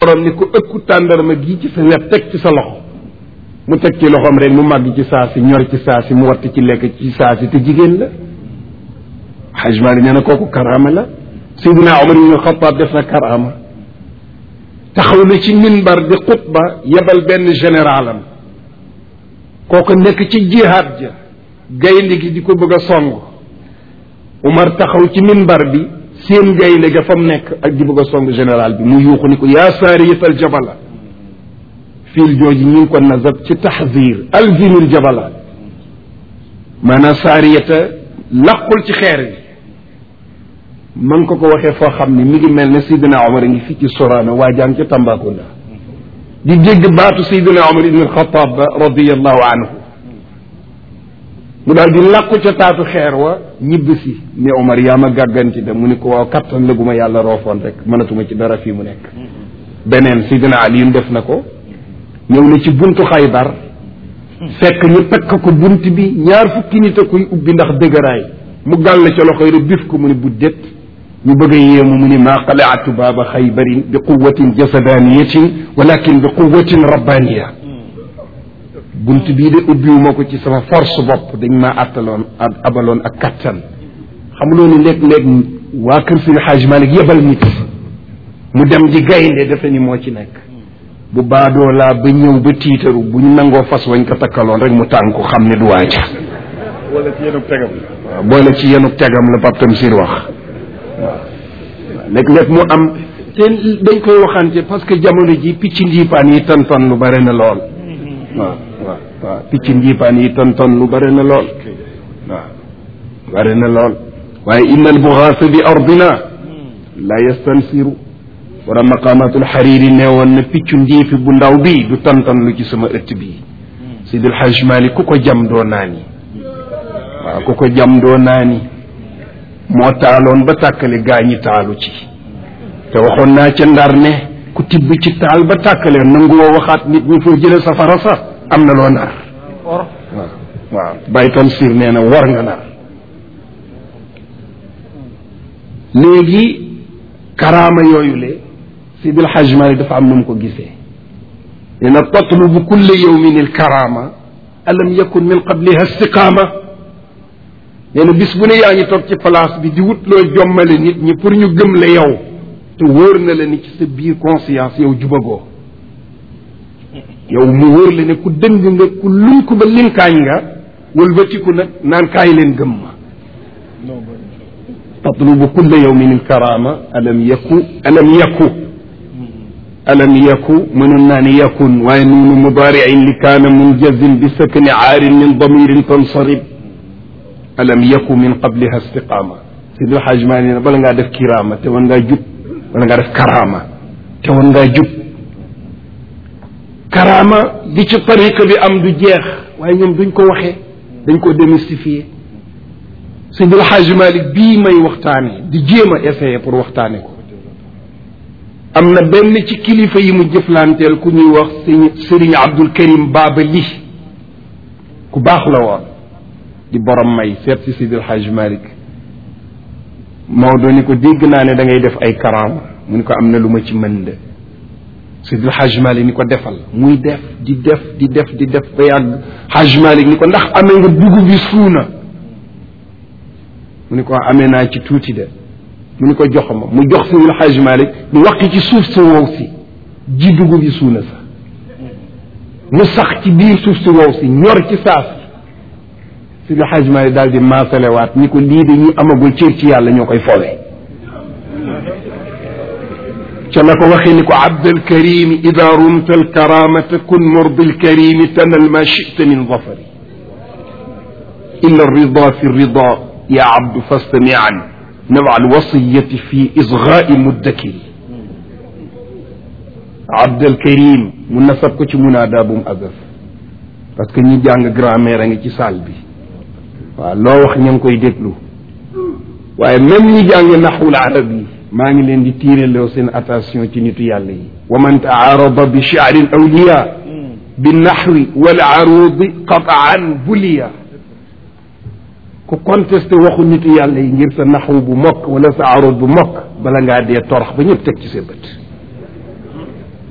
borom ni ko ëkku tàndarma gi ci sa wet teg ci sa loxo mu teg ci loxoom rek mu màgg ci saa si ñor ci saa si mu watt ci lekk ci saa si te jigéen la Hajj Maalik nee na kooku karaama la Seydina Omar ibn Xataab def na karaama taxaw na ci minbar di xutba yebal benn généralam kooku nekk ci jihaad ja gaynde gi di ko bëgg a song Umar taxaw ci minbar bi seen gaynde ga fa mu nekk ak di bëgg a song général bi mu yuuxu ni ko yaa saariyatal jabala fiil jooju ñu ngi ko nazab ci taxzir alzimil jabala maanaam saariyata laqul ci xeer bi ma ngi ko ko waxee foo xam ni mi ngi mel ne Seydina Omar a ngi fii ci Sorano waajaan ca Tambacounda di dégg baatu Seydina Omar ibn al-Khattab ba radiyallahu anhu mu daal di làqu ca taatu xeer wa ñibbi si ne Omar yaa ma gàgganti da mu ni ko waaw kattan la gu ma yàlla roofoon rek mënatuma ci dara fii mu nekk beneen Seydina Ali def na ko ñëw na ci buntu Xaybar fekk ñu takk ko bunt bi ñaar fukki nit a koy ubbi ndax dëgëraay mu gàll ca loxoy rek bif ko mu ni bu det ñu bëgg a yéemu mu ni maa qalaatu baaba xaybarin bi quwatin jasadaniyatin walakin bi quwatin rabbaniya bunt bii de ubbiwuma ko ci sama force bopp dañ maa attaloon abaloon ak kattan xamuloo ni léeg-léeg waa kër suñu xaaj Malik yebal nit mu dem di gaynde defe ni moo ci nekk bu baadoo laa ba ñëw ba tiitaru bu ñu nangoo fas wañ ko takkaloon rek mu tànk ko xam ne du waaja wala ci yenub tegam waaw boole ci yenub tegam la Pape Tamsir wax waaw léeg-léeg mu am te dañ koy waxante parce que jamono ji picc njiipaan yi tonton lu bare na lool waaw waaw waaw picc njiipaan yi tonton lu bare na lool waaw bare na lool waaye inna al buxaasa bi ardina la yastansiru wala maqamatul xariri nee woon na piccu njiifi bu ndaw bi du tonton lu ci sama ëtt bi Sidil Hajj Malik ku ko jam doo naani waaw ku ko jam doo naani moo taaloon ba tàkkale gaa ñi taalu ci te waxoon naa ca ndar ne ku tibb ci taal ba tàkkale nangu woo waxaat nit ñi foo jële safara sax am na loo nar waaw waaw baytan sir nee na war nga nar léegi karaama yooyu le Sidil Hajj Malik dafa am nu mu ko gisee nee na tatlubu kulle yawmin il karaama alam yakun min qabliha istiqaama nee na bis bu ne yaa ngi toog ci place bi di wut loo jommale nit ñi pour ñu gëm la yow te wóor na la ni ci sa biir conscience yow jubagoo yow mu wóor la ne ku dëng nga ku luñ ko ba linkaañ nga wëlbatiku nag naan kaay leen gëm ma tatlubu kulla yawmin alkarama alam yaku alam yaku alam yaku mënoon naa ne yakun waaye nuunu mudaariin li kaana munjazin bi sakni aarin min damirin tansarib alam yaku min qabliha istiqaama Seydi El Hadj Malick ne bala ngaa def kiraama te woon ngaa jub bala ngaa def karaama te woon ngaa jub karaama di ci tariqa bi am du jeex waaye ñoom duñ ko waxee dañ ko démystifier Seydi El Hadj Malick bii may waxtaane di jéem a essayer pour waxtaane ko am na benn ci kilifa yi mu jëflanteel ku ñuy wax sëñ Sëriñ Abdul Karim Baaba li ku baax la woon di borom may seet si Seydi El Hadj Malick Maodo ni ko dégg naa ne da ngay def ay karaama mu ni ko am na lu ma ci mën de Seydi El Hadj Malick ni ko defal muy def di def di def di def ba yàgg Hadj Malick ni ko ndax amee nga dugub bi suuna mu ni ko amee naa ci tuuti de mu ni ko jox ma mu jox Seydi El Hadj Malick mu waqi ci suuf si wow si ji dugub bi suuna sa mu sax ci biir suuf si wow si ñor ci saas Seydi El Hadj Malick daal di maasalewaat ni ko lii de ñu amagul cër ci yàlla ñoo koy fowe ca la ko waxee ni ko abdal karimi ida rumta alkaramata kun murdi alkarimi tanal ma chita min zafari illa alrida fi alrida ya abdu fastamian nawa alwasiyati fi isgai muddakiri abdal karim mu nasab ko ci munaada bu mu azaf parce que ñi jàng grammaire a ngi ci salle bi waaw loo wax ña ngi koy déglu waaye même ñi jàng naxwul arab yi maa ngi leen di tiireloo seen attention ci nitu yàlla yi wa man taarada bi shi'ri awliya bi naxwi wal arudi qataan buliya ku contesté waxu nitu yàlla yi ngir sa naxwu bu mokk wala sa arud bu mokk bala ngaa dee torox ba ñëpp teg ci sa bët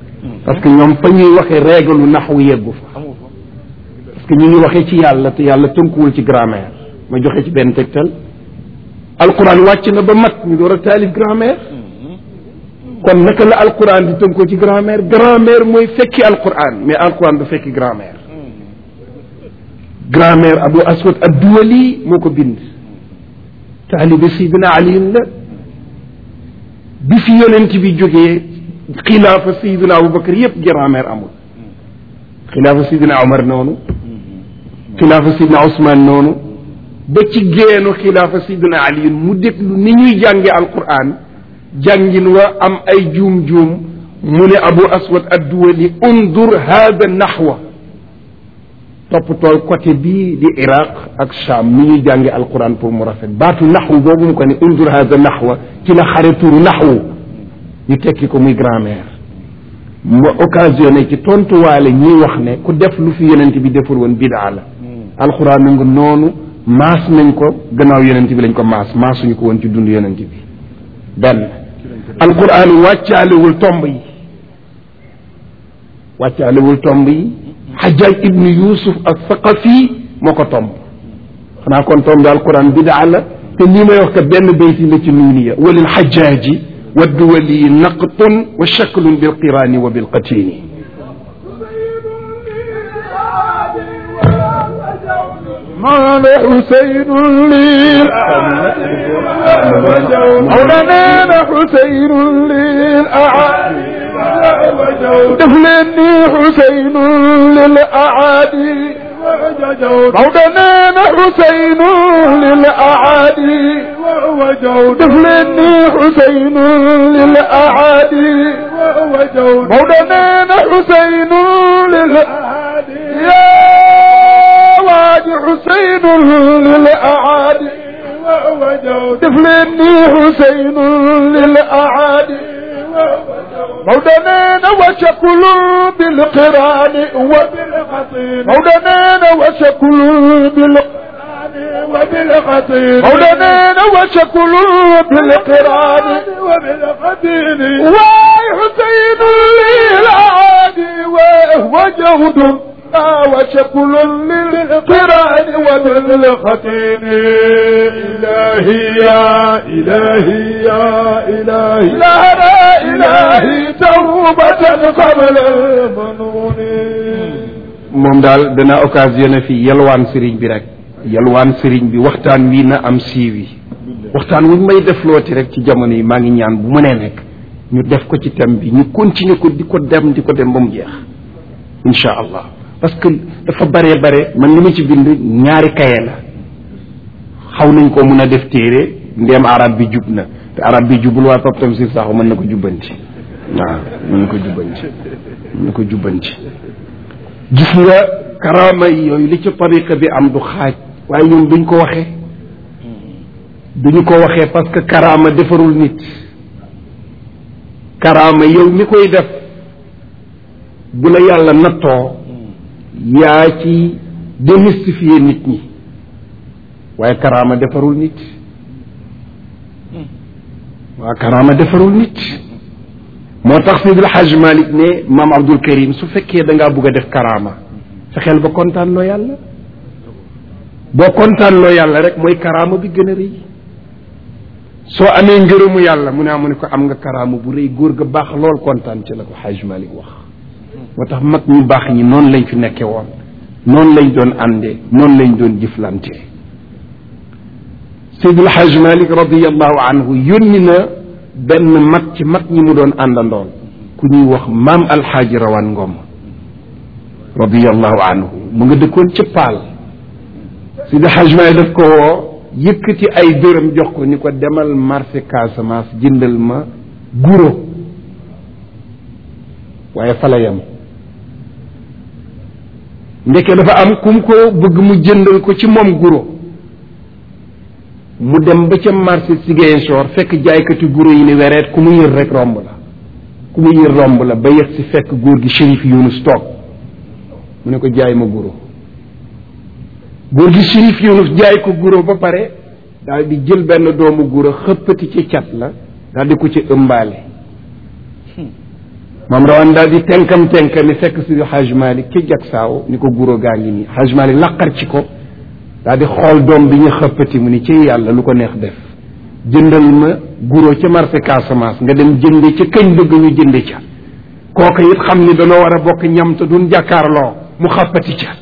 parce que ñoom fa ñuy waxee règle lu naxwu yeggu fa parce que ñu ngi waxee ci yàlla te yàlla tënkuwul ci grammaire ma joxe ci benn tegtal alquran wàcc na ba mat ñu door a taalif grammaire kon naka la alquran di tënkoo ci grammaire grammaire mooy fekki alquran mais alquran du fekki grammaire grammaire abu aswad adduwali moo ko bind taalibe sidina aliin la bi fi yonent bi jógee xilaafa sayidina abubakar yépp grammaire amul xilaafa sayidina omar noonu xilaafa sayidina ousmane noonu ba ci génnu xilaafa sayidina ali mu déglu ni ñuy jànge alquran jàngin wa am ay juum-juum mu ne abu aswad adduwali undur hada naxwa toppatoo côté bii di iraq ak sham ni ñuy jànge alquran pour mu rafet baatu naxwu boobu mu ko ne undur hada naxwa ci la xare turu naxwu ñu tekki ko muy grammaire ma occasionné ci tontuwaale ñiy wax ne ku def lu fi yonent bi deful woon bidaa la alquran nangu noonu maas nañ ko gannaaw yonent bi lañ ko maas maasuñu ko woon ci dund yonent bi benn alquran wàccaalewul tomb yi wàccaalewul tomb yi xajaaj ibnu yusuf ak saqafi moo ko tomb xanaa kon tomb alquran bidaa la te lii may wax ka benn bayti la ci nuuniya walil xajaaji wa duwali naqtun wa shaklun bilqiraani wa bilqatini مال حسين لي مولانا حسين للأعادي دفلني حسين للأعادي مولانا حسين للأعادي دفلني حسين للأعادي مولانا حسين للأعادي يا واد حسين للأعادي دفلني حسين للأعادي مودنين وشكل بالقران مودنين وشكل بالقران وبالقطين مودنين وشكل بالقران وبالقطين واي حسين للعادي وهو جهد وشكل للقران وبالختين إلهي يا إلهي يا إلهي لا لا إلهي توبة قبل المنون moom daal dana occasionné fi yalwaan sëriñ bi rek yalwaan sëriñ bi waxtaan wi na am siiwi waxtaan wuñ may def looti rek ci jamono yi maa ngi ñaan bu mënee nekk ñu def ko ci thème bi ñu continuer ko di ko dem di ko dem ba mu jeex incha allah parce que dafa bare bare man li ma ci bind ñaari kaye la xaw nañ ko mun a def téere ndéem arab bi jub na te arab bi jubul waa Pape Tamsir Sakho mën na ko jubbanti waaw mën na ko jubbanti mën na ko jubbanti gis nga karaama yi yooyu li ci tariqa bi am du xaaj waaye ñun duñ ko waxee duñu ko waxee parce que karaama defarul nit karaama yow mi koy def bu la yàlla nattoo yaa ci démystifier nit ñi waaye karaama defarul nit waa karaama defarul nit moo tax Seydil Hajj Malik ne maam Abdul Karim su fekkee da ngaa bugg a def karaama fexeel ba kontaan loo yàlla boo kontaan loo yàlla rek mooy karaama bi gën a rëy soo amee ngërëmu yàlla mu ne amu ne ko am nga karaama bu rëy góor ga baax lool kontaan ci la ko Hajj Malik wax moo tax mag ñu baax ñi noonu lañ fi nekke woon noonu lañ doon àndee noonu lañ doon jëflante Seydil Hajj Malik radiallahu anhu yónni na benn mag ci mag ñi mu doon àndandoon ku ñuy wax maam alxaaji rawaan ngom radiallahu anhu mu nga dëkkoon ca paal Seydil Hajj Malik daf ko woo yëkkati ay dërëm jox ko ni ko demal marché Casamance jëndal ma guro waaye fa la yem ndeke dafa am kum ko bëgg mu jëndal ko ci moom guro mu dem ba ca marché Ziguinchor fekk jaaykati guro yi ni wereet ku mu yër rek romb la ku mu yër romb la ba yegg si fekk góor gi Chérif Yunus toog mu ne ko jaay ma guro góor gi Chérif Yunus jaay ko guro ba pare daal di jël benn doomu guro xëppati ci cat la daal di ko ci ëmbaale moom rawan daal di tenkam tenkami fekk si Haj Malik ci jag saaw ni ko guro gaa ngi nii Haj Malik laqar ci ko daal di xool doom bi ñu xëppati mu ni ci yàlla lu ko neex def jëndal ma guro ca marché Casamance nga dem jënde ca kañ bëgg ñu jënde ca kooka it xam ni danoo war a bokk ñam te duñ jàkkaarloo mu xàppati ca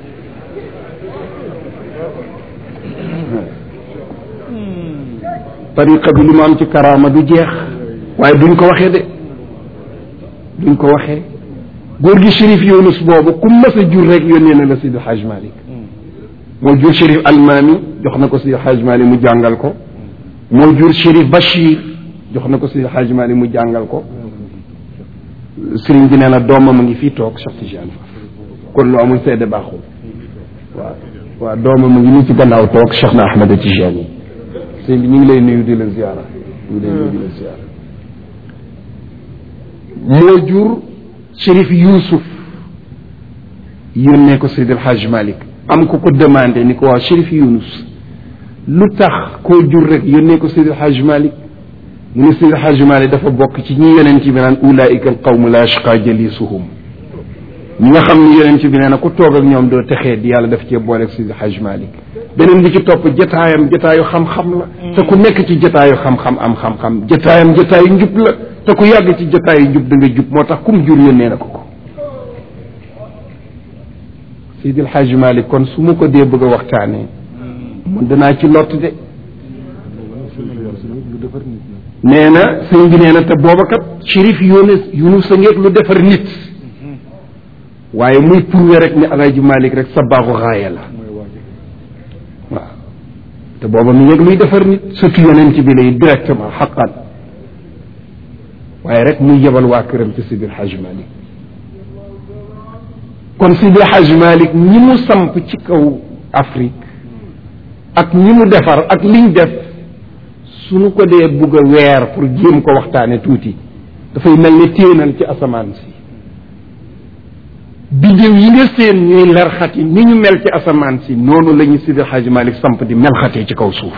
tariqa bi li mu am ci karaama du jeex waaye duñ ko waxee de duñ ko waxee góor gi shérif Yunus boobu ku mas a jur rek yónnee na la Sidi Haj Malik moo jur shérif Almaami jox na ko Sidi Haj Malik mu jàngal ko moo jur shérif Bachir jox na ko Sidi Haj Malik mu jàngal ko sëriñ bi nee na doomam a ngi fii toog Cheikh Tidiane Faye kon lu amul seede baaxul waaw waaw doomam a ngi nii ci gannaaw toog Cheikh na Ahmed Tidiane sëñ bi ñu ngi lay nuyu di la ziara ñu ngi lay nuyu di la ziara moo jur Chérif Youssouf yónnee ko Seydil Hadj Malick am ko ko demandé ni ko waaw Chérif Younus lu tax koo jur rek yónnee ko Seydil Hadj Malick mu ne Seydil Hadj Malick dafa bokk ci ñi yonent bi naan ulaika al qawmu la yashqa jalisuhum ñi nga xam ni yonent bi nee na ku toog ak ñoom doo texee di yàlla daf cee booleeg Seydil Hadj Malick beneen bi ci topp jataayam jataayu xam-xam la te ku nekk ci jataayu xam-xam am xam-xam jataayam jataayu njub la te ku yàgg ci jataayu njub da nga jub moo tax kum jur yónnee na ko ko Seydil Hadj Malick kon su ma ko dee bëgg a waxtaanee mun danaa ci lott de nee na sëñ bi nee na te booba kat shérif Yunus Yunus sa ngeeg lu defar nit waaye muy prouvé rek ne Alaaji Malick rek sa baaxu xaaya la waaw te booba mi ngeeg luy defar nit surtout yonent bi lay directement xaqan waaye rek muy yebal waa këram ci Sidi Hadj Malick kon Sidi Hadj Malick ñi mu samp ci kaw Afrique ak ñi mu defar ak liñ def suñu ko dee bugg a weer pour jéem ko waxtaane tuuti dafay mel ne téenal ci asamaan si bidéew yi nga seen ñuy lerxati ni ñu mel ci asamaan si noonu la ñu Sidi Hadj Malick samp di melxatee ci kaw suuf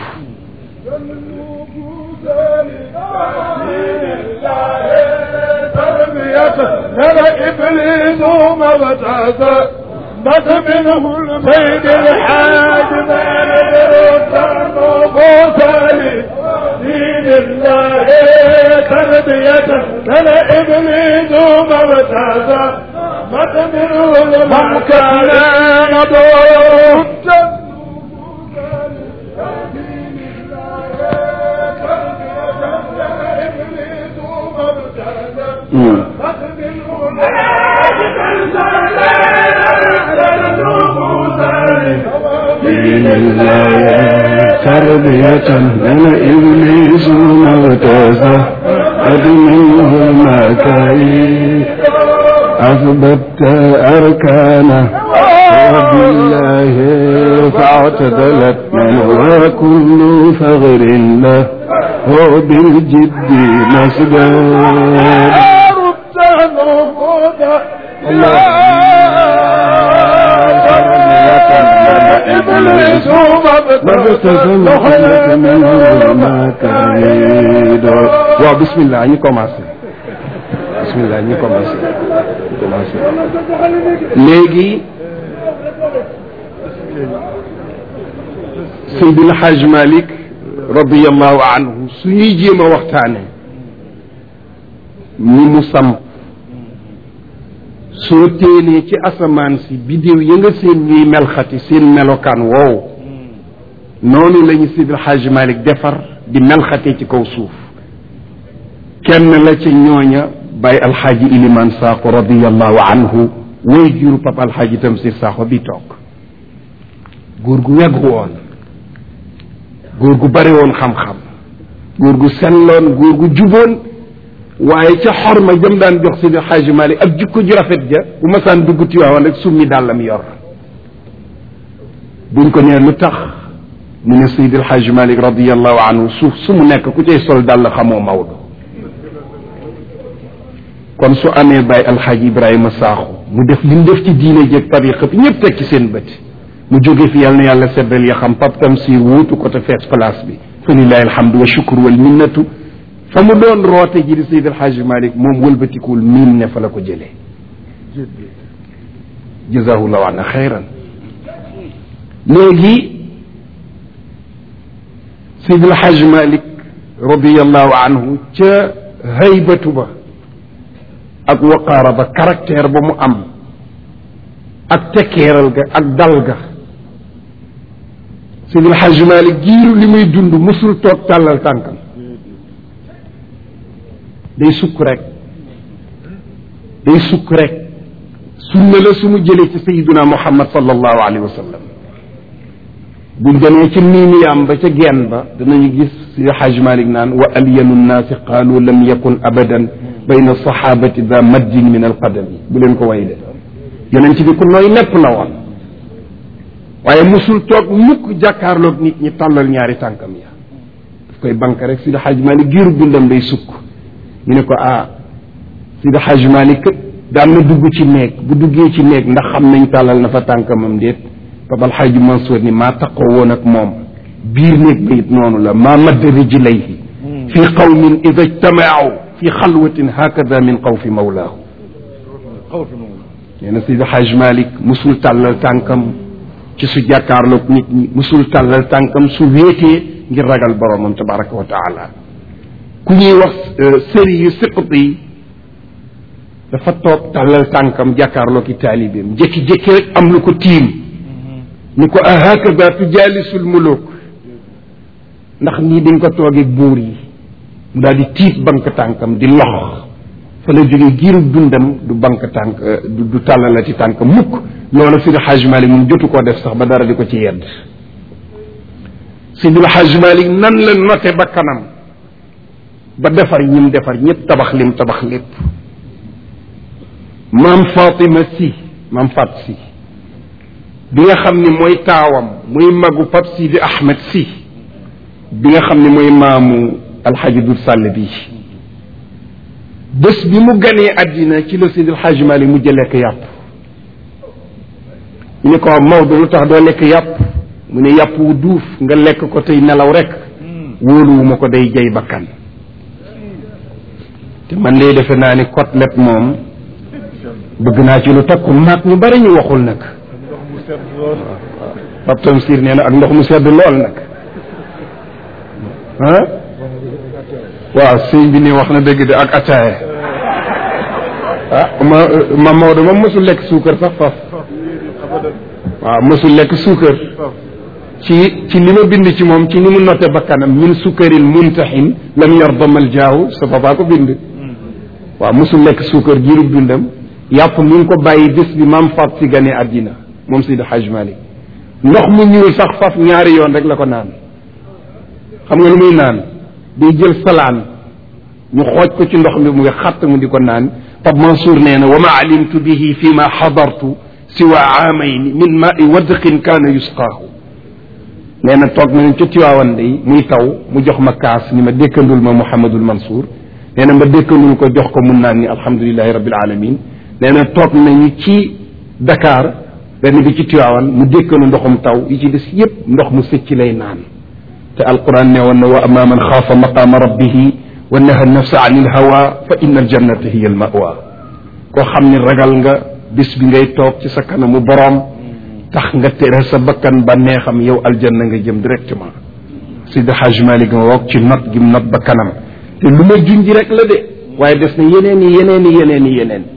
نرى إبليس مبتعث بس منه البيت الحاج ما ندرك موسى دين الله تربية نرى إبليس مبتعث بس منه من كان نضوم دين الله تربية من إبليس مرتزة قد منه المكايد أثبت أركانه وبالله فاعتدلت من وكل فغر له وبالجد مسدود إبليس مبتسم منه المكايد وبسم الله ñu commencé bismillah ñu commencé commencé léegi Seydil Hadj Malick radiallahu anhu su ñuy jéem a waxtaane ñi mu samp soo téenee ci asamaan si bidéew ya nga seen ñuy melxati seen melokaan woowu noonu la ñu Seydil Hadj Malick defar di melxatee ci kaw suuf kenn la ca ñooña bàyyi alxaaji iliman saako radiallahu anhu woy juru papa alxaaji tamsir saako bi toog góor gu wegg woon góor gu bari woon xam-xam góor gu selloon góor gu juboon waaye ca xorma jëm daan jox Seydi Xaaji Malik ak jikko ju rafet ja bu masaan dugg Tiwaawan rek summi dàllam yor buñ ko nee lu tax mu ne Seydi Xaaji Malik radiallahu anhu suuf su mu nekk ku cay sol dàll xamoo Maodo kon su amee bàyyi alxaaji Ibrahima Sakho mu def li mu def ci diine jeeg tariqa bi ñëpp teg ci seen bët mu jóge fi yàlla na yàlla seddal ya xam Pape Tamsir wuutu ko te fees place bi fa lillahi alhamdu wa shukru wal minnatu fa mu doon roote ji di Seydi El Hadji Malick moom wëlbatikuwul miin ne fa la ko jëlee jazahullahu anna xayran léegi Seydi El Hadji Malick radiallahu anhu ca haybatu ba ak waqaara ba caractère ba mu am ak tekkeeral ga ak dal ga Seydi El Hadji Malick giiru li muy dund musul toog tàllal tànkam day sukk rek day sukk rek sunna la su mu jëlee ci sayiduna muhammad sallallahu alayhi wa sallam buñ demee ci niiniyaam ba ca geen ba danañu gis si xaj malik naan wa alyanu nnaasi qaalu lam yakun abadan bayna sahabati da maddin min alqadami bu leen ko way de yonent bi ku nooy nepp la woon waaye musul toog mukk jàkkaarloog nit ñi tàllal ñaari tànkam ya daf koy bank rek si xaj malik giiru dundam day sukk ñu ne ko ah Sidi Hadj Malick daan na dugg ci néeg bu duggee ci néeg ndax xam nañ tàllal na fa tànkamam déet Papa Alxaaji Mansour ni maa taqoo woon ak moom biir néeg ba it noonu la maa madda rijlayhi fi qawmin ida ijtamaaw fi xalwatin hakada min xawfi mawlaahu nee na Sidi Hadj Malick musul tàllal tànkam ci su jàkkaarloog nit ñi musul tàllal tànkam su wéetee ngir ragal boromam tabaraka wa taala ku ñuy wax sëri yu siqat yi dafa toog tàllal tànkam jàkkaarloo ki taalibeem jékki-jékki rek am lu ko tiim ni ko ahakada tujaalisul muluk ndax nii dañ ko toogeeg buur yi mu daal di tiit bank tànkam di lox fa la jógee giiru dundam du bank tànk du du tàllalati tànk mukk loolu Sidi Hajj Malik moom jotu koo def sax ba dara di ko ci yedd Sidi Hajj Malik nan la note ba kanam ba defar ñim defar ñëpp tabax lim tabax lépp maam Fatima si maam Fat si bi nga xam ni mooy taawam muy magu Pap Sidi Ahmed si bi nga xam ni mooy maamu alxaji Dul Sàll bi bés bi mu ganee àddina ci la Seydi Alxaaji Malik mujj lekk yàpp ñu ne ko Maodo lu tax doo lekk yàpp mu ne yàpp wu duuf nga lekk ko tey nelaw rek wóoluwuma ko day jay bakkan te man de defe naa ni côtelette moom bëgg naa ci lu takku maag ñu bari ñu waxul nag Pape Tamsir nee na ak ndox mu sedd lool nag ah waaw sëñ bi ni wax na dëgg de ak ataaya ah ma ma Maodo moom mosul lekk suukar sax faf waaw mosul lekk suukar ci ci li ma bind ci moom ci ni mu noté bakkanam min sukkaril muntaxin lam yardamal jaaw sa papa ko bind waaw mosul lekk suukar jiirub dundam yàpp mi ngi ko bàyyi bés bi maam fat si gane àddina moom Seydi Hajj Malik ndox mu ñuul sax faf ñaari yoon rek la ko naan xam nga lu muy naan day jël salaan ñu xooj ko ci ndox mi mu ngi xatt mu di ko naan Pape Mansour nee na wa ma alimtu bihi fi ma xadartu siwa aamayni min maai wadqin kaana yusqaahu nee na toog nañu ca Tiwaawan day muy taw mu jox ma kaas ni ma dékkandul ma Mouhamadul Mansour nee na ma dékkandul ko jox ko mun naan ni alhamdulilahi rabbil alamin nee na toog nañu ci Dakar benn bi ci Tiwaawan mu dékkandu ndoxum taw yi ci des yépp ndox mu sëcc lay naan te alquran ne woon na wa amma man xaafa maqaama rabbihi wa naha nafsa an il hawa fa inna aljannata hiya al mawa koo xam ni ragal nga bis bi ngay toog ci sa kanamu boroom tax nga tere sa bakkan ba neexam yow aljanna nga jëm directement Seydi Hajj Malik nga woog ci not gi not ba kanam te lu ma junji rek la de waaye des na yeneen i yeneen i yeneen i yeneen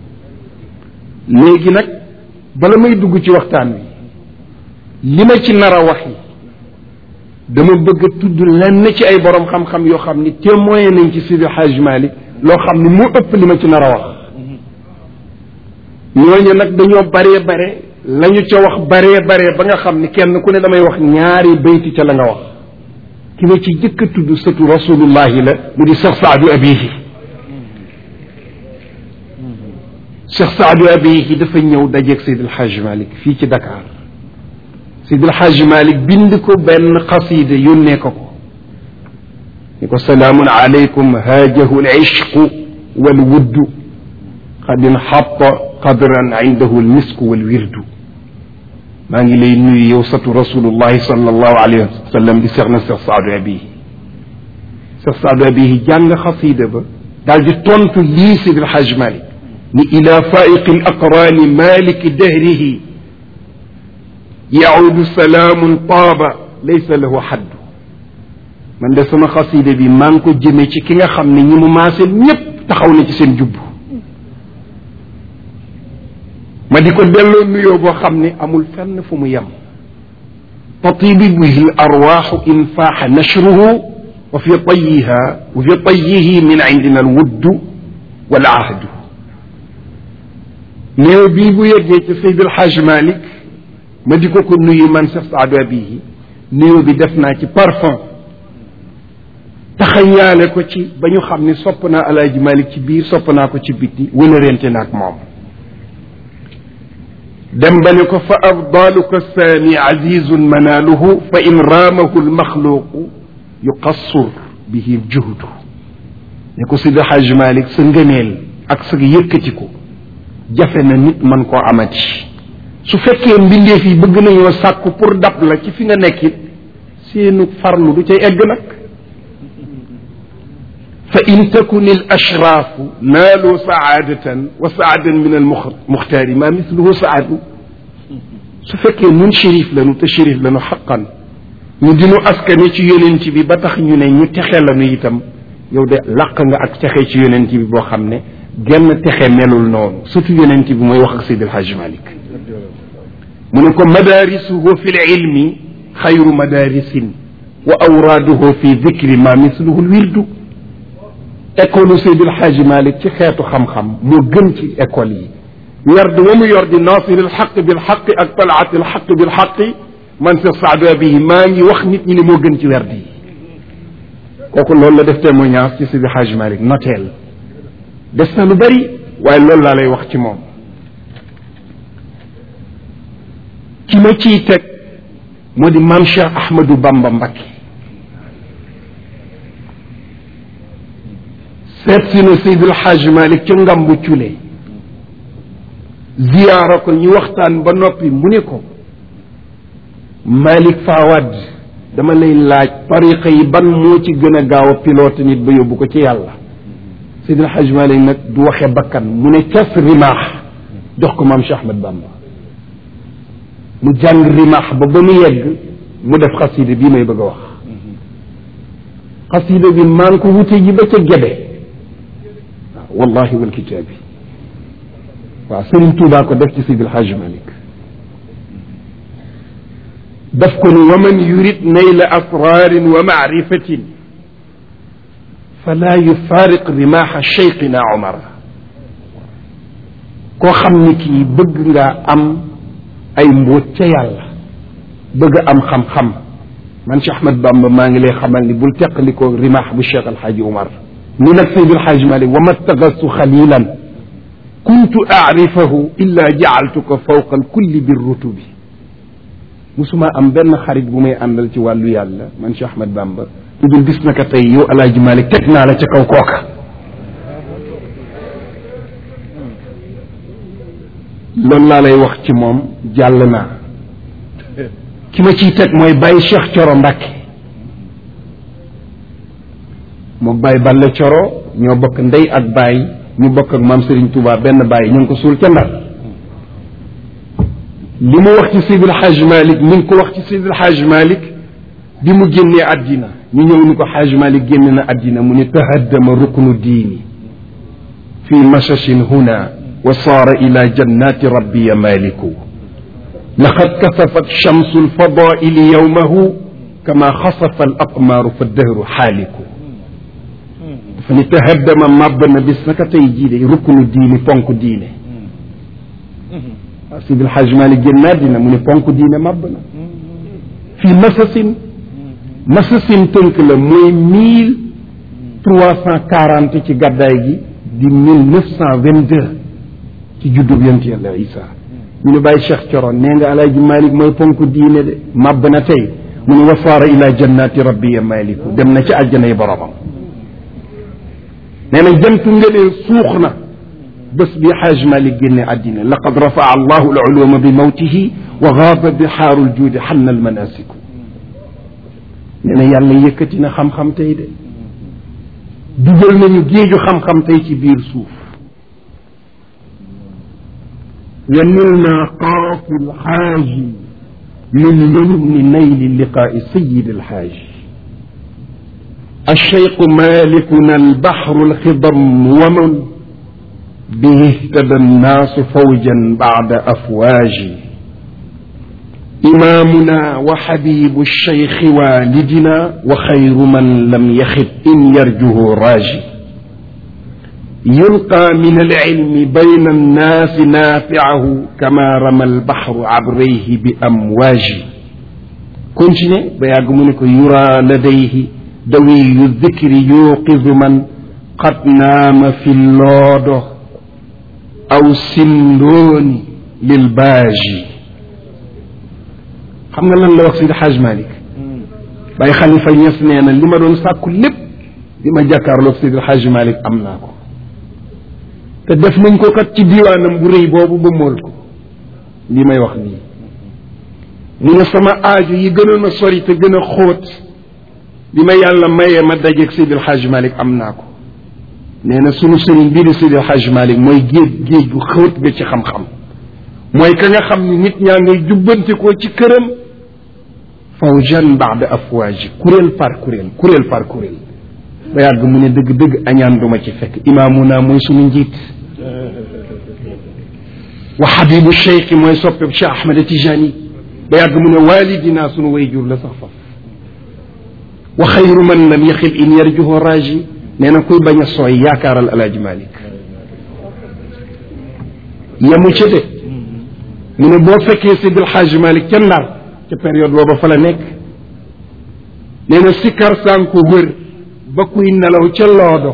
léegi nag bala may dugg ci waxtaan wi li ma ci nar a wax yi dama bëgg a tudd lenn ci ay borom xam-xam yoo xam ni témoin nañ ci Seydi Hajj Malik loo xam ni moo ëpp li ma ci nar a wax ñooñu nag dañoo baree bare lañu ca wax baree bare ba nga xam ni kenn ku ne damay wax ñaari bayti ca la nga wax ki ma ci jëkk a tudd sëtu rasulullahi la mu di Cheikh Saadu Abihi Cheikh Saadu Abihi dafa ñëw dajeeg Seydi El Hadj Malick fii ci Dakar Seydi El Hadj Malick bind ko benn xasida yónnee ko ko ni ko salaamun aleykum haajahu al ishqu wal wuddu qad inxatta qadran indahu al misku wal wirdu maa ngi lay nuyu yow satu rasulullahi sallallahu alayhi wa sallam di seex na seex saadu abihi sa saada bihi jàng xasida ba daal di tontu lii Seydi El Hadj Malick ni ila faiqi l aqraani maliki dahrihi yaudu salaamun taaba laysa lahu xaddu man de sama xasida bi maa ngi ko jëmee ci ki nga xam ne ñi mu maaseel ñépp taxaw na ci seen jubb ma di ko delloo nuyoo boo xam ne amul fenn fu mu yem tatibi bihi l arwaxu in faaxa nashruhu wa fi tayiha wa fi tayihi min indina alwuddu wal ahdu néew bii bu yeggee ci Seydi El Hadj Malick ma di ko ko nuyu man Cheikh Saadu Abihi néew bi def naa ci parfum taxañaale ko ci ba ñu xam ne sopp naa Alaaji Malick ci biir sopp naa ko ci bitti wënërente naag moom dem ba ne ko fa afdaluka saani azizun manaaluhu fa in raamahu lmaxluuqu yuqassur bihi juhdu ne ko Seydi Hajj Malick sa ngëneel ak sa yëkkatiku jafe na nit man koo amati su fekkee mbindeef yi bëgg nañoo sàkku pour dab la ci fi nga nekkit seenu farlu du cay egg nag fa in takun al ashraafu naalu saadatan wa saadan min al muxtaari ma misluhu saadu su fekkee nun shérif lanu te shérif lanu xaqan ñu dinu askane ci yonent bi ba tax ñu ne ñu texe lanu itam yow de làq nga ak texe ci yonent bi boo xam ne genn texe melul noonu surtout yonent bi mooy wax ak Seydi El Hadj Malick mu ne ko madaarisuhu fi lilmi xayru madaarisin wa awraaduhu fi dikri ma misluhu lwirdu école Seydi El Hadj Malick ci xeetu xam-xam moo gën ci école yi werd wa mu yor di nasir alxaq bilxaqi ak talaat alxaq bilxaqi man Cheikh Saadu Abihi maa ngi wax nit ñi ne moo gën ci werd yi kooku loolu la def témoignage ci Seydi El Hadj Malick noteel des na lu bari waaye loolu laa lay wax ci moom ki ma ciy teg moo di maam Cheikh Ahmadou Bamba Mbacké seet si na Seydil Hadj Malick ca ngambu cule ziyaara ko ñu waxtaan ba noppi mu ne ko Malick Fawad dama lay laaj tariqa yi ban moo ci gën a gaaw a pilote nit ba yóbbu ko ci yàlla Seydil Hadj Malick nag du waxe bakkan mu ne cas rimaax jox ko maam Cheikh Ahmad Bamba mu jàng rimaax ba ba mu yegg mu def xasida bii may bëgg a wax xasida bi maa ngi ko wute ji ba ca gebe waaw wallahi wal kitaabi waaw Serigne Touba ko def ci Seydil Hadj Malick daf ko ni wa man yurid nayla asrarin wa maarifatin fala yufaariq rimaaxa cheikhina Omar koo xam ni kii bëgg nga am ay mbóot ca yàlla bëgg am xam-xam man Cheikh Ahmad Bamba maa ngi lay xamal ni bul teqalikoo rimaax bu Cheikh Alxaaji Omar ni nag Seydi Alxaaji Malik wa ma taxastu xalilan kuntu aarifahu illa jaaltuka fawqa alkulli birrutubi musuma am benn xarit bu may àndal ci wàllu yàlla man Cheikh Ahmad Bamba lu dul gis naka tey yow Alaaji Malik teg naa la ca kaw kooka loolu laa lay wax ci moom jàll naa ki ma ciy teg mooy Baye Cheikh Coro Mbacke moom Baye Balla Coro ñoo bokk ndey ak Baye ñu bokk ak maam Serigne Touba benn Baye ñu ngi ko suul ca Ndar li mu wax ci Seydil Hadj Malick mi ngi ko wax ci Seydil Hadj Malick bi mu génnee àddina ñu ñëw ni ko Hadj Malick génn na àddina mu ni tahaddama ruknu diini fi mashashin huna wa saara ila jannati rabbiya maliku laqad kasafat shamsu alfadaili yowmahu kama xasafa al aqmaaru fa dëhru xaaliku dafa ni tahaddama màbb na bis naka tey jii de ruknu diini ponk diine waaw Seydi El Hadj Malick génn naa dina mu ne ponk diine màbb na fii masasin masasin tënk la mooy mille trois cent quarante ci gàddaay gi di mille neuf cent vingt deux ci juddub yonent yàlla Isa ñu ne bàyyi Cheikh Coro nee nga alaaji Malick mooy ponk diine de màbb na tey mu ne wasaara ila jannati rabbiya maliku dem na ci àjjana yi boromam nee na jantu ngëneel suux na bés bi xaaj Malick génne àddina laqad rafaa allahu aluluma bi mawtihi wa gaaba bixaaru ljuudi xanna almanasiku nee na yàlla yëkkati na xam-xam tey de dugal nañu géeju xam-xam tey ci biir suuf yanilna qaafu lxaaji min lumni nayli liqaai sayidi alxaaji الشيخ مالكنا البحر الخضم ومن به اهتدى الناس فوجا بعد أفواج إمامنا وحبيب الشيخ والدنا وخير من لم يخب إن يرجه راجي يلقى من العلم بين الناس نافعه كما رمى البحر عبريه بأمواج كنتني بيعقمونك يرى لديه دوي الذكر يوقظ من قد نام في اللود أو سندون للباجي xam nga lan la wax Sidi Hadj Malick Baye Khalifa Niass nee na li ma doon sàkku lépp li ma jàkkaarloog Sidi Hadj Malick am naa ko te def nañ ko kat ci diwaanam bu rëy boobu ba mool ko li may wax nii mu ne sama aaju yi gënoon a sori te gën a xóot li ma yàlla mayee ma dajeeg Sidi Hadj Malick am naa ko nee na sunu sëriñ bii di Sidi Hadj Malick mooy géej géej gu xóot ga ci xam-xam mooy ka nga xam ni nit ñaa ngay jubbantikoo ci këram fawjan baada afwaaji kuréel par kuréel kuréel par kuréel ba yàgg mu ne dëgg-dëgg añaan duma ci fekk imaamuna mooy sunu njiit wa xabibu cheikh mooy soppeb Cheikh Ahmed Tijani ba yàgg mu ne walidina sunu wayjur la sax faf wa xayru man lam yaxib in yarjuhu raji nee na kuy bañ a sooy yaakaaral alaaji Malik yamu ca de mu ne boo fekkee Sidil Hadj Malick ca Ndar ca période booba fa la nekk nee na sikkar saan ko wër ba kuy nelaw ca loodo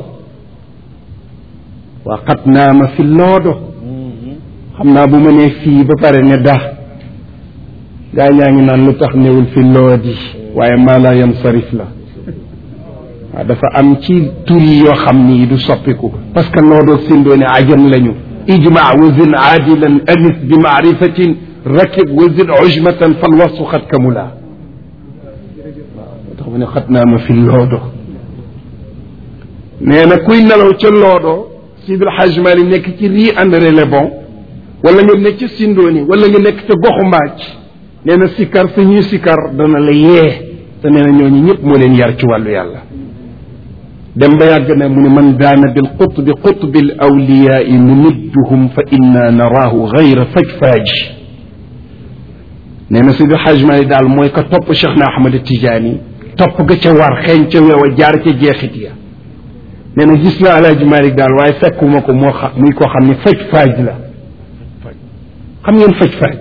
waa xat naa ma fi loodo xam naa bu ma nee fii ba pare ne da gaa ñaa ngi naan lu tax newul fi loodi waaye maa laa yam sarif la waaw dafa am ci tur yi yoo xam ni du soppiku parce que loodoog sindoone ajam lañu ijma wazin aadilan anis bi maarifatin rakib wazin ujmatan fal wasu xat kamula waaw tax mu ne xat naa ma fi loodo nee na kuy nelaw ca loodo Sidil Hadj Mali nekk ci rii André Le Bon wala nga nekk ca Sindooni wala nga nekk ca goxu mbaaj nee na sikkar sa ñuy sikkar dana la yee te nee na ñooñu ñëpp moo leen yar ci wàllu yàlla dem ba yàgg na mu ne man daana bil qutbi qutbi l awliyaai numidduhum fa inna naraahu gayra fajfaaj nee na Sidi Hadj Mali daal mooy ka topp Cheikh na Ahmad Tijaani topp ga ca war xeeñ ca weew a jaar ca jeexit ya nee na gis naa Alaaji Malik daal waaye fekkuma ko moo xam muy koo xam ne faj faaj la xam ngeen faj faaj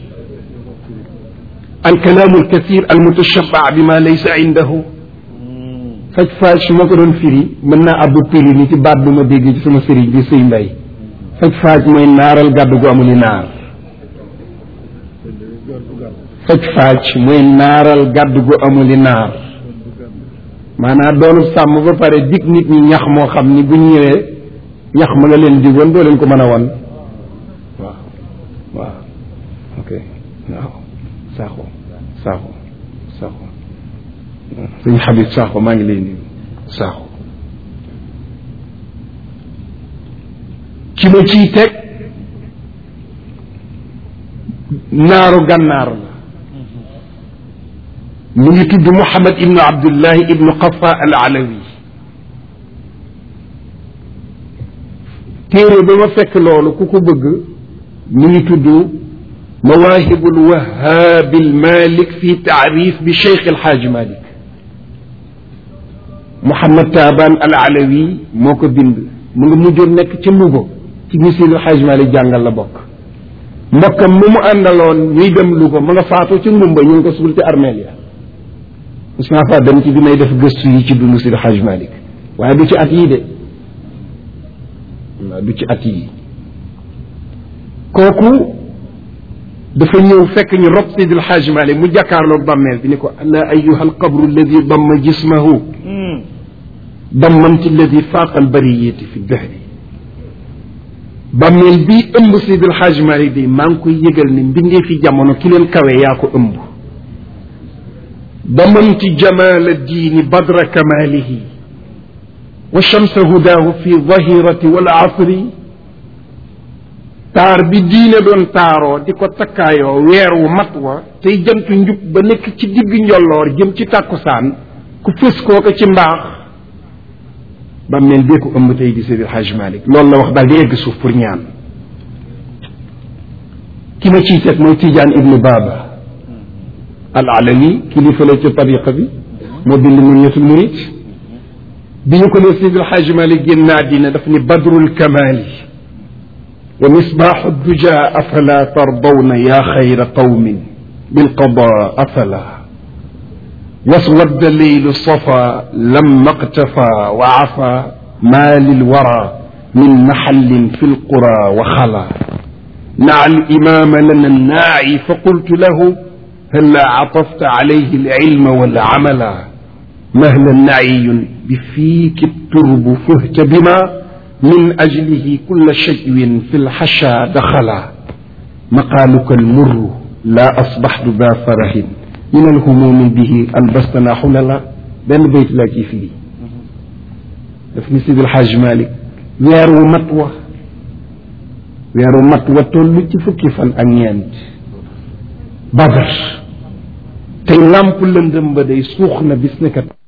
alkalaamu alkathir almutashabaa bi ma laysa indahu faj faaj su ma ko doon firi mën naa abbu pili ni ci baat bu ma dégg ci sama sëriñ bi sëy mbay faj faaj mooy naaral gàddu gu amuli naar faj faaj mooy naaral gàddu gu amuli naar maanaam doonu sàmm ba pare dig nit ñi ñax moo xam ni bu ñëwee ñax ma nga leen digoon doo leen ko mën a wan waaw waaw ok waaw saaxo saaxo saaxo sëñ Habib saaxo maa ngi lay nuyu saaxo ci ma ciy teg naaru gànnaar la mu ngi tudd Mouhamed ibnu Abdullahi ibnu Qafa al Alawi téere ba ma fekk loolu ku ko bëgg mu ngi tudd Mawaahibu lwahaabi lmalik fi taarif bi Cheikh El Hadj Malick Mouhamed Taban al Alawi moo ko bind mu ngi mujjoon nekk ca Louga ci misil El Hadj Malick jàngal la bokk mbokkam mu mu àndaloon ñuy dem Louga ma nga faatoo ci Ngumba ñu ngi ko suul ci armeel ya mos naa faa dem ci bi may def gëstu yi ci dund Sidi Hadj Malick waaye du ci at yii de waaw du ci at yii kooku dafa ñëw fekk ñu rob Sidi Hadj Malick mu jàkkaarloog bàmmeel bi ni ko ana ayuha alqabru alladi damma jismahu dammamti alladi faaqa albariyati fi dahri bàmmeel bii ëmb Sidi Hadj Malick bi maa ngi koy yëgal ni mbindee fi jamono ki leen kawe yaa ko ëmb ضمنت جمال الدين بدر كماله wa shamsa hudaahu fi zahirati wal asri taar bi diine doon taaroo di ko takkaayoo weer wu mat wa tey jantu njub ba nekk ci digg njolloor jëm ci tàkkusaan ku fës kooka ci mbaax ba mel dee ko ëmb tey di Seydi El Hadj Malick loolu la wax daal di egg suuf pour ñaan ki ma ciy seet mooy Tidiane Ibnu Baba al alami kilifa la ca tariqa bi moo bind Munyatul Murid bi ñu ko ne Seydi El Hadj Malick génn àddina daf ni badrul kamali wa misbaaxu duja afala tardawna yaa xayra qawmin bilqada afala waswadda leylu safa lamma qtafa wa afa ma lilwara min maxallin fi lqura wa xala naa alimama lana naaci fa qultu lahu halla catafta calayhi alcilma walcamala mahla naciyun bifiiki turbu fuhta bima min ajlihi kulla shajwin fi lxasha daxala maqaaluka almurru laa asbaxtu daa farahin min alhumumi bihi albastana xulala benn bayt laa ciy firi daf ni Sidi Alxaaj Malik weer wu mat wa weer wu mat wa toll ci fukki fan ak ñeent badar tey làmp lëndëm ba day suux na bis ne kat